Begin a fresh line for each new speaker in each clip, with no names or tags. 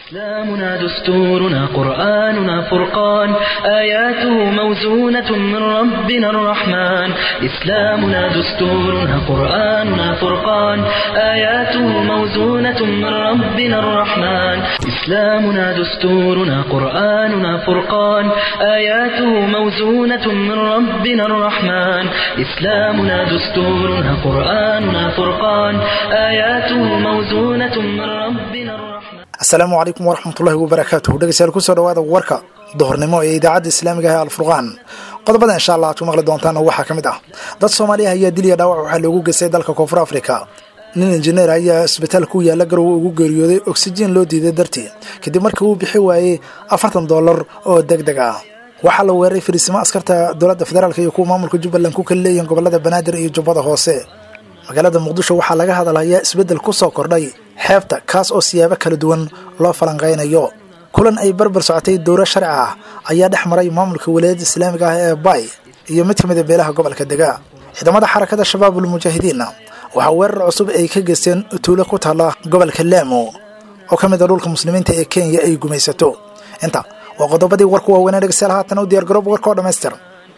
إسلامنا دستورنا قرآننا فرقان آياته موزونة من ربنا الرحمن إسلامنا دستورنا قرآننا فرقان آياته موزونة من ربنا الرحمن إسلامنا دستورنا قرآننا فرقان آياته موزونة من ربنا الرحمن إسلامنا دستورنا قرآننا فرقان آياته موزونة من ربنا الرحمن
asalaamu calaykum waraxmatullahi wabarakaatuh dhegeystayaal kusoo dhawaada warka duhurnimo ee idaacadda islaamiga ah ee alfurqaan qodobada insha allah aad ku maqli doontaan waxaa ka mid ah dad soomaaliya ayaa dil iyo dhaawac waxaa loogu geystay dalka koonfur afrika nin injineer ayaa isbitaal ku yaalla garowe ugu geeriyooday oksijiin loo diiday dartii kadib markii uu bixi waayey afartan dollar oo deg deg ah waxaa la weeraray fariisimo askarta dowladda federaalk iyo kuwa maamulka jubbaland ku kala leeyihin gobolada banaadir iyo jubbada hoose magaalada muqdisho waxaa laga hadalhayaa isbeddel ku soo kordhay xeebta kaas oo siyaabo kala duwan loo falanqaynayo kulan ay barbar socotay dowro sharci ah ayaa dhex maray maamulka walaayadda islaamiga ah ee bay iyo mid ka mid a beelaha gobolka dega ciidamada xarakada shabaabul mujaahidiinna waxaa weerar cusub ay ka geysteen tuulo ku taalla gobolka laamo oo ka mid a dhulka muslimiinta ee kenya ay gumaysato inta waa qodobadii warku waaweynee dhegeystayaal haatan u diyaar garoob warka oo dhammaystir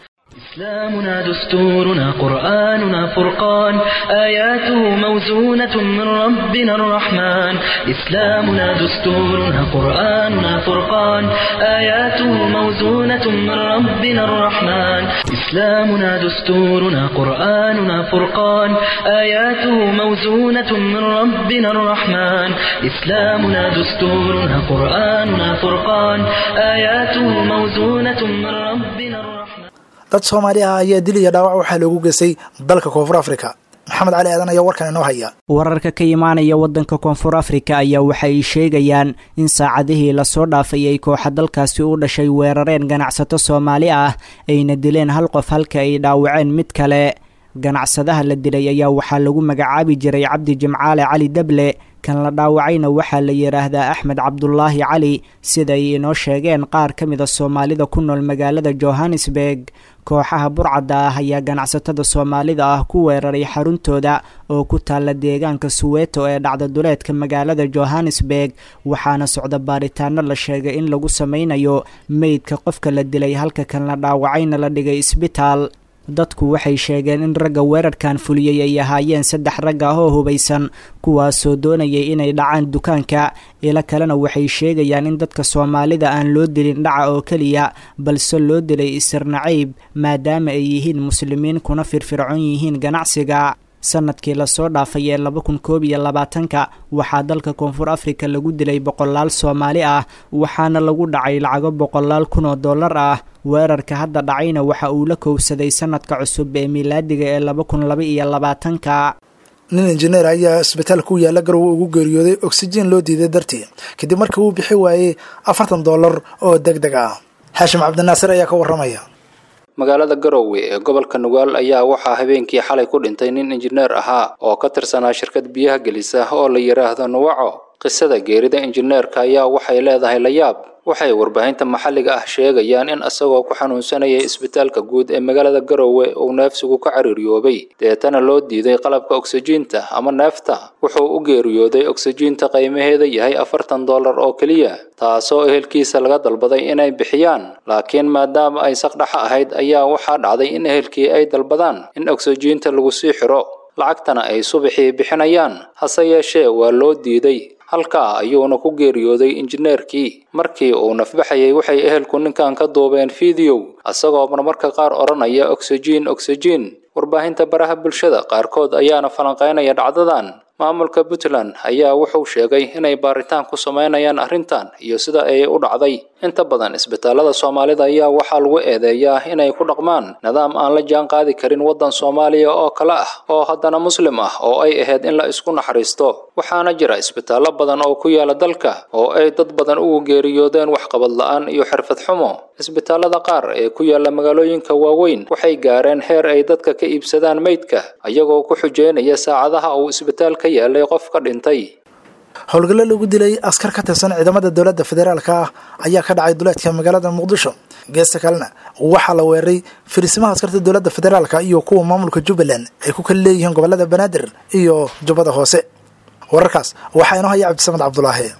إسلامنا دستورنا قرآننا فرقان آياته موزونة من ربنا الرحمن إسلامنا دستورنا قرآننا فرقان آياته موزونة من ربنا الرحمن إسلامنا دستورنا قرآننا فرقان آياته موزونة من ربنا الرحمن إسلامنا دستورنا قرآننا فرقان آياته موزونة من ربنا الرحمن
dad soomaali ah ayaa dil iyo dhaawac waxaa loogu geystay dalka koonfur afrika maxamed cali aadan ayaa warkan inoo haya
wararka ka imaanaya waddanka koonfur afrika ayaa waxa ay sheegayaan in saacadihii lasoo dhaafay ay kooxa dalkaasi u dhashay weerareen ganacsato soomaali ah ayna dileen hal qof halka ay dhaawaceen mid kale ganacsadaha la dilay ayaa waxaa lagu magacaabi jiray cabdi jimcaale cali dable kan la dhaawacayna waxaa la yidhaahdaa axmed cabdulaahi cali sida ay inoo sheegeen qaar ka mida soomaalida ku nool magaalada johannesburg kooxaha burcadda ah ayaa ganacsatada soomaalida ah ku weeraray xaruntooda oo ku taalla deegaanka suweeto ee dhacda duleedka magaalada johannesburg waxaana socda baaritaano la sheegay in lagu sameynayo meydka qofka la dilay halka kan la dhaawacayna la dhigay isbitaal dadku waxay sheegeen in ragga weerarkan fuliyey ay ahaayeen saddex rag ah oo hubaysan kuwaasoo doonayay inay dhacaan dukaanka ilo kalena waxay sheegayaan in dadka soomaalida aan loo dilin dhaca oo keliya balse loo dilay isir naciib maadaama ay yihiin muslimiin kuna firfircoon yihiin ganacsiga sanadkii lasoo dhaafay ee laba kun koob iyo labaatanka waxaa dalka koonfur afrika lagu dilay boqolaal soomaali ah waxaana lagu dhacay lacago boqolaal kun oo dollar ah weerarka hadda dhacayna waxa uu la kowsaday sanadka cusub ee milaadiga ee laba kun laba iyo labaatanka
nin injineer ayaa isbitaal ku yaalla garowe ugu geeriyooday oksijiin loo diiday dartii kadib markii uu bixi waayey afartan dollar oo deg deg ah xaashim cabdinaasir ayaa ka warramaya
magaalada garowe ee gobolka nugaal ayaa waxaa habeenkii xalay ku dhintay nin injineer ahaa oo ka tirsanaa shirkad biyaha gelisa oo la yidhaahdo nuwaco qisada geerida injineerka ayaa waxay leedahay layaab waxay warbaahinta maxalliga ah sheegayaan in isagoo ku xanuunsanayay isbitaalka guud ee magaalada garowe uu neefsigu ka cariiryoobay deetana loo diiday qalabka oksijiinta ama neefta wuxuu u geeriyooday oksijiinta qiimaheeda yahay afartan dollar oo keliya taasoo ehelkiisa laga dalbaday inay bixiyaan laakiin maadaama ay saqdhaxa ahayd ayaa waxaa dhacday in ehelkii ay dalbadaan in oksijiinta lagu sii xiro lacagtana ay subaxii bixinayaan hase yeeshee waa loo diiday halkaa ayuuna ku geeriyooday injineerkii markii uu nafbaxayay waxay ehelku ninkan ka duubeen fideow isagoo marmarka qaar odhanaya oksijiin oksijiin warbaahinta baraha bulshada qaarkood ayaana falanqaynaya dhacdadan maamulka puntland ayaa wuxuu sheegay inay baaritaan ku sameynayaan arrintan iyo sida ay u dhacday inta badan isbitaalada soomaalida ayaa waxaa lagu eedeeyaa inay ku dhaqmaan nidaam aan la jaan qaadi karin waddan soomaaliya oo kale ah oo haddana muslim ah oo ay ahayd in la isku naxariisto waxaana jira isbitaallo badan oo ku yaala dalka oo ay dad badan ugu geeriyoodeen waxqabad la-aan iyo xirfad xumo isbitaalada qaar ee ku yaala magaalooyinka waaweyn waxay gaareen heer ay dadka ka iibsadaan meydka ayagoo ku xujeynaya saacadaha uu isbitaal ka yaalay qof ka dhintay
howlgallo lagu dilay askar ka tirsan ciidamada dowladda federaalka ah ayaa ka dhacay duleedka magaalada muqdisho geesta kalena waxaa la weeraray fariisimaha askarta dowladda federaalka iyo kuwa maamulka jubbaland ay ku kala leeyihiin gobolada banaadir iyo jubbada hoose wararkaas waxaa inoo haya cabdisamed cabdulaahi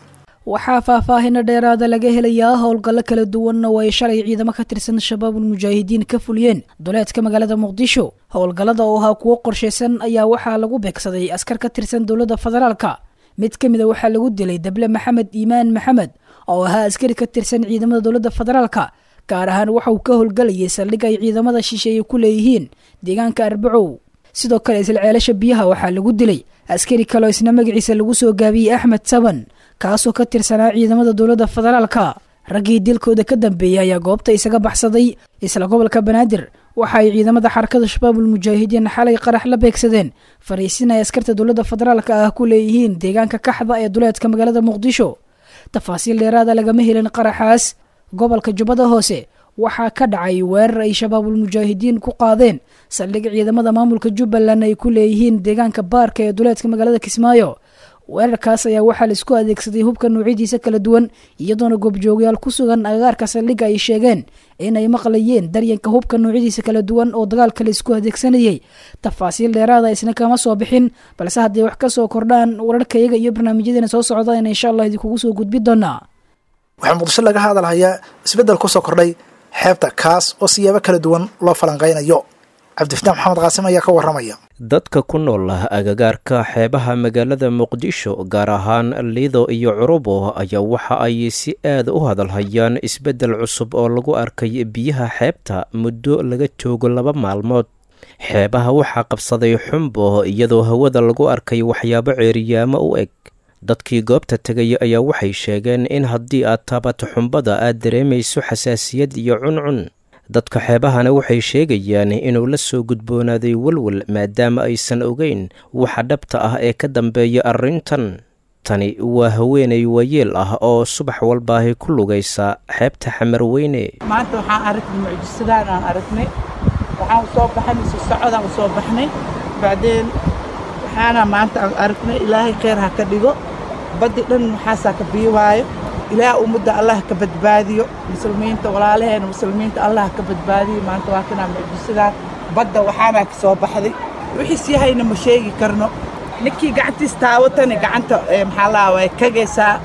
waxaa faahfaahino dheeraada laga helayaa howlgallo kala duwanna oo ay shalay ciidamo ka tirsan shabaabul mujaahidiin ka fuliyeen duleedka magaalada muqdisho howlgallada oo ahaa kuwo qorshaysan ayaa waxaa lagu beegsaday askar ka tirsan dowladda federaalka mid ka mida waxaa lagu dilay dable maxamed iimaan maxamed oo ahaa askari ka tirsan ciidamada dowladda federaalka gaar ahaan waxa uu ka howlgalayay saldhig ay ciidamada shisheeye ku leeyihiin deegaanka arbacow sidoo kale isla ceelasha biyaha waxaa lagu dilay askari kaleo isna magaciisa lagu soo gaabiyey axmed saban kaasoo ka tirsanaa ciidamada dowladda federaalka raggii dilkooda ka dambeeyey ayaa goobta isaga baxsaday isla gobolka banaadir waxa ay ciidamada xarakada shabaabul mujaahidiin xalay qarax la beegsadeen fariisin ay askarta dowladda federaalka ah ku leeyihiin deegaanka kaxda ee duleedka magaalada muqdisho tafaasiil dheeraada lagama helin qaraxaas gobolka jubbada hoose waxaa ka dhacay weerar ay shabaabul mujaahidiin ku qaadeen saldhig ciidamada maamulka jubbaland ay ku leeyihiin deegaanka baarka ee duleedka magaalada kismaayo weerarkaas ayaa waxaa laisku adeegsaday hubka noocyadiisa kala duwan iyadoona goobjoogayaal ku sugan agagaarka saldhigga ay sheegeen inay maqlayeen daryanka hubka noocyadiisa kala duwan oo dagaalka laisku adeegsanayay tafaasiil dheeraada isna kama soo bixin balse hadday wax ka soo kordhaan wararkayaga iyo barnaamijyadeena soo socdaan insha allah idinkugu soo gudbi doonaa
waxaa muqdisho laga hadalhayaa isbeddel kusoo kordhay xeebta kaas oo siyaabo kala duwan loo falanqaynayo cabdifataax maxamed qaasim ayaa ka warramaya
dadka ku nool agagaarka xeebaha magaalada muqdisho gaar ahaan lido iyo curubo ayaa waxa ay si aad u hadalhayaan isbeddel cusub oo lagu arkay biyaha xeebta muddo laga joogo laba maalmood xeebaha waxaa qabsaday xumbo iyadoo hawada lagu arkay waxyaabo ceeriyaamo u eg dadkii goobta tegay ayaa waxay sheegeen in haddii aad taabato xumbada aad dareemayso xasaasiyad iyo cuncun dadka xeebahana waxay sheegayaan inuu la soo gudboonaaday welwel maadaama aysan ogeyn waxa dhabta ah ee ka dambeeya arrintan tani waa haweenay waayeel ah oo subax walbaahi ku lugaysa xeebta xamarweyne
maanta waxaan aragnay mucjisadaan aan aragnay waxaan usoo baxnay si socodaan usoo baxnay bacdeen waxaana maanta aan aragnay ilaahay kheyr ha ka dhigo baddi dhan maxaasaa ka biiwaayo ilaah ummadda allah ka badbaadiyo muslimiinta walaalaheena muslimiinta allah ka badbaadiyo maanta waa kanaa mucjisadaan badda waxaanaa ka soo baxday wixiis yahayna ma sheegi karno ninkii gacantiis taawatani gacanta maxaa laa way kagaysaa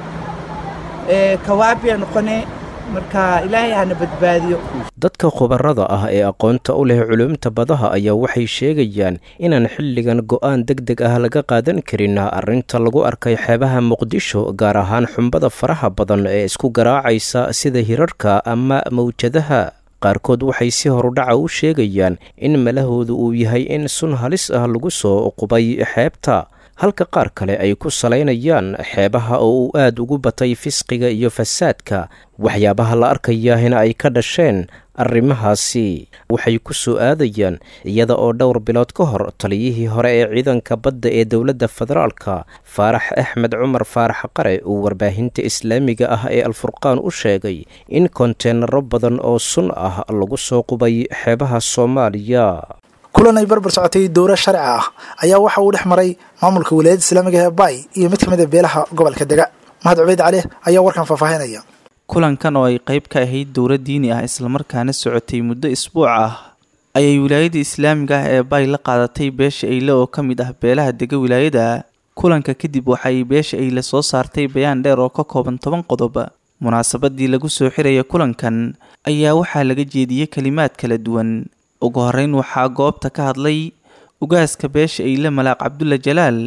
kawaabiya noqonee marka ilaahay hana badbaadiyo
dadka khubarada ah ee aqoonta u leh culumta badaha ayaa waxay sheegayaan inaan xilligan go'aan deg deg ah laga qaadan karin arrinta lagu arkay xeebaha muqdisho gaar ahaan xumbada faraha badan ee isku garaacaysa sida hirarka ama mawjadaha qaarkood waxay si horudhaca u sheegayaan in malahoodu uu yahay in sun halis ah lagu soo qubay xeebta halka qaar kale ay ku salaynayaan xeebaha oo uu aad ugu batay fisqiga iyo fasaadka waxyaabaha la arkayaahina ay ka dhasheen arrimahaasi waxay ku soo aadayaan iyada oo dhowr bilood ka hor taliyihii hore ee ciidanka badda ee dowladda federaalka faarax axmed cumar faarax qare uu warbaahinta islaamiga ah ee alfurqaan u sheegay in konteenaro badan oo sun ah lagu soo qubay xeebaha soomaaliya
kulan ay barbar socotay dowra sharci ah ayaa waxa uu dhex maray maamulka wilaayadda islaamiga ee bay iyo mid ka mid a beelaha gobolka dega mahad cubeyd cali ayaa warkan faahfaahinaya
kulankan oo ay qayb ka ahayd dowra diini ah islamarkaana socotay muddo isbuuc ah ayay wilaayadda islaamiga ah ee bay la qaadatay beesha eyle oo ka mid ah beelaha dega wilaayada kulanka kadib waxaay beesha eyle soo saartay bayaan dheer oo ka kooban toban qodob munaasabadii lagu soo xiraya kulankan ayaa waxaa laga jeediyey kalimaad kala duwan ugu horeyn waxaa goobta ka hadlay ugaaska beesha eyle malaaq cabdulla jalaal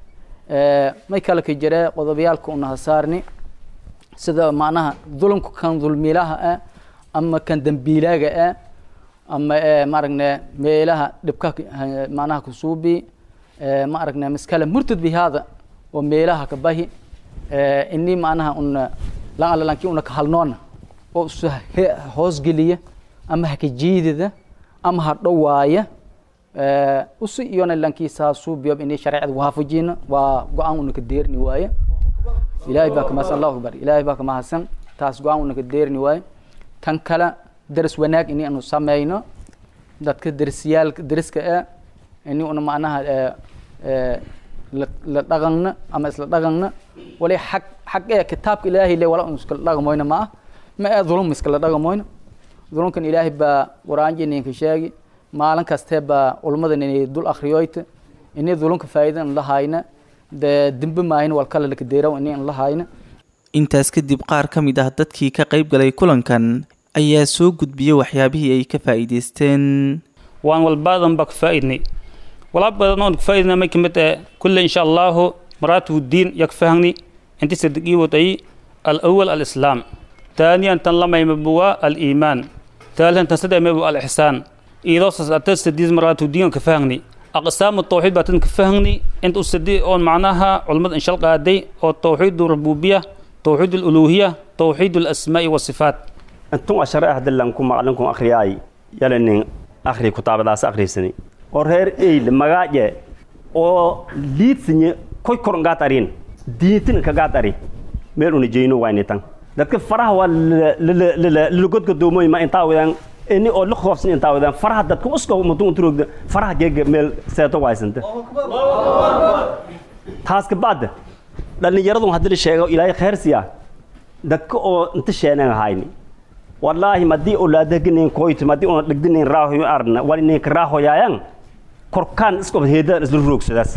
may kale ka jira qodobayaalka una hasaarni sida macnaha dulumka kan dulmiilaha ah ama kan dambiilaaga ah ama maaragne meelaha dhibka macnaha kusuubi maaragne maskala murtad bi hada oo meelaha ka bahi ini macnaha una lan alla lanki una ka halnoona oo isu hoosgeliya ama haka jiidida ama ha dhowaaya usi iyona lankiisaa suubiyob ini shareecada waafajina waa go-aan una ka deerni waaye ilaahay baa kamahadsan allahu akbar ilaahay baa kamahadsan taas go-aan una ka deerni waaye tan kale daris wanaag ini anu sameyno dadka darisyaalka dariska ah ini una macnaha la dhaqanna ama isla dhaqanna wali xaq xaq ee kitaabka ilaahay le wala un iskala dhaqamoyna ma ah ma ee dulum iskala dhaqamoyna dulumkan ilaahay baa qur-aanjininka sheegi maalin kastee baa ulmadan inay dul akriyoyta inay dulunka faa'iida in la hayna dee dembe maahin walkala lakadeeraw ini in la hayna
intaas kadib qaar ka mid ah dadkii ka qayb galay kulankan ayaa soo gudbiyey waxyaabihii ay ka faa'iidaysteen
waan walbaadan baa ka faa'iidnay walaa badan oon ka faa'iidnay may kamid ah kulle insha allahu maraatibu diin yaa ka fahangni inti saddeqii waday alawal alislaam taaniyan tan lamayma buwa aliimaan taalihan tan saddemayma buwa alixsaan iidoo sasata sadiis maraatibu diin ka fahangni aqsaamu tawxiid baa tan ka fahangni inta u sadi oon macnaha culimmada inshal qaaday oo tawxiidu rububiya tawxiid aluluhiya tawxiid alasmaa'i wasifaat
intun ashare ahdalanku maqlinkun akhriyaay yalanin akhri kutaabadaas akhriisani oo reer eyl magaaje oo liidsinye koy koron gaad arin diintin ka gaad ari meel una jeyno wayni tan dadka faraha waa lalagodgodoomoy ma intaa wadaan ini oo la khoofsan intaa wadaan faraha dadka uska mudun unturogda faraha geega meel seeto waysanta taas ka baad dhallinyaradun haddii la sheego ilaahay khayr siya dadka oo inta sheenan hayni wallaahi madii olaadaginin koyt madii una dhigdinin raahoyo arna walinink raahoyaayan korkaan iskob heedaan isla roogsadaas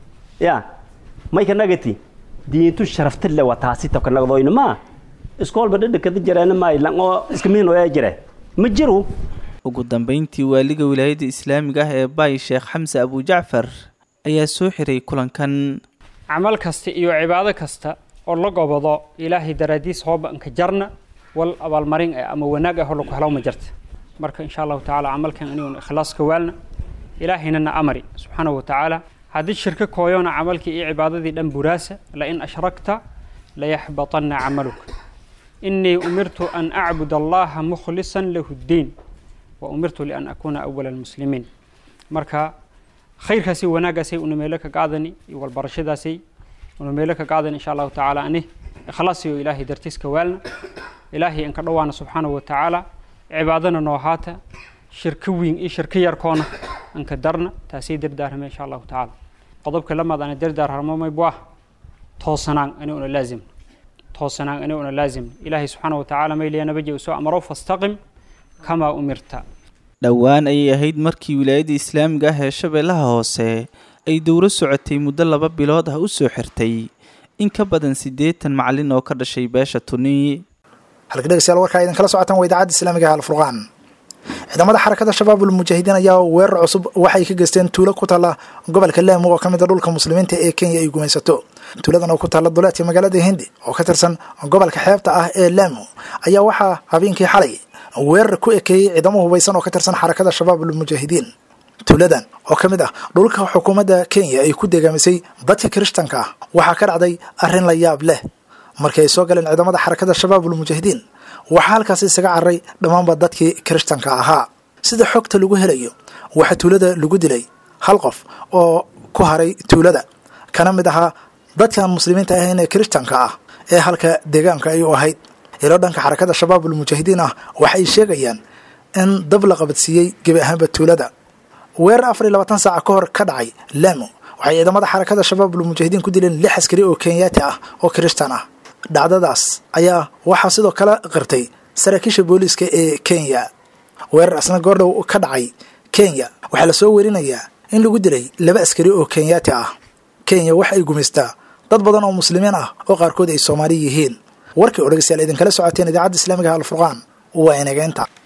ya mayka nagati diintu sharafta le waa taasi tabka nagdoyna ma iskoolba dhadhakada jareena maaylan oo iska mihinooyaa jire ma jiro
ugu dambeyntii waaliga wilaayadda islaamiga ah ee baay sheekh xamse abujacfar ayaa soo xiray kulankan
camal kasta iyo cibaado kasta oo la gobado ilaahay daraadiis hoobanka jarna wal abaalmarin eh ama wanaag ah oo lagu helo ma jirta marka insha allahu tacaala camalkan inuu ikhlaas ka waalna ilaahayna na amari subxaanahu wa tacaala haddii shirko kooyona camalkii iyo cibaadadii dhan buraasa lain ashrakta layaxbatanna camaluka inii umirtu an acbud allaha mukhlisan lahu ddiin wa umirtu lian akuuna awala almuslimiin marka khayrkaasi wanaaggaasay una meelo ka qaadani iyo walbarashadaasay una meelo ka qaadani insha allahu tacaala ani ikhlaasiyo ilaahay dartiis ka waalna ilaahay inka dhowaana subxaanahu wa tacaala cibaadana noo haata shirko weyn iyo shirko yarkoona anka darna taasay dardaarmay insha allahu tacaala qodobka lamaad ana dardaarharmo maybu ah toosanaan ani una laazim toosanaan ani una laazim ilaahay subxaanahu wa tacaala mayliya nabaji usoo amaro fastaqim kamaa umirta
dhowaan ayay ahayd markii wilaayadda islaamiga ah ee shabeellaha hoose ay dowro socotay muddo laba bilood ah u soo xirtay in ka badan siddeetan macalin oo ka dhashay beesha tuni
halka dhegeystayaal warkaa idin kala socotaan waa idaacadda islaamiga ah alfurqaan ciidamada xarakada shabaabul mujaahidiin ayaa weerar cusub waxay ka geysteen tuulo ku taalla gobolka laamo oo ka mid a dhulka muslimiinta ee kenya ay gumaysato tuuladan oo ku taalla duleedka magaalada hindi oo ka tirsan gobolka xeebta ah ee laamo ayaa waxaa habeenkii xalay weerar ku ekeeyey ciidamo hubaysan oo ka tirsan xarakada shabaabul mujaahidiin tuuladan oo ka mid ah dhulka xukuumadda kenya ay ku degaamisay dadka kirishtanka ah waxaa ka dhacday arrin la yaab leh markii ay soo galeen ciidamada xarakada shabaabul mujaahidiin waxaa halkaasi isaga carray dhammaanba dadkii kirishtanka ahaa sida xogta lagu helayo waxaa tuulada lagu dilay hal qof oo ku haray tuulada kana mid ahaa dadkaan muslimiinta ahayn ee kirishtanka ah ee halka deegaanka ay u ahayd ilo dhanka xarakada shabaabul mujaahidiin ah waxay sheegayaan in dab la qabadsiiyey gebi ahaanba tuulada weerar afar iyo labaatan saaca ka hor ka dhacay laamo waxay ciidamada xarakada shabaabul mujaahidiin ku dileen lix askari oo kenyaati ah oo kirishtan ah dhacdadaas ayaa waxaa sidoo kale qirtay saraakiisha booliiska ee kenya weerar asna goordhow ka dhacay kenya waxaa lasoo werinayaa in lagu dilay laba askari oo kenyaati ah kenya waxa ay gumaystaa dad badan oo muslimiin ah oo qaarkood ay soomaali yihiin warkii oo dhegeystayaal idinkala socoteen idaacadda islaamiga alfurqaan waa inageynta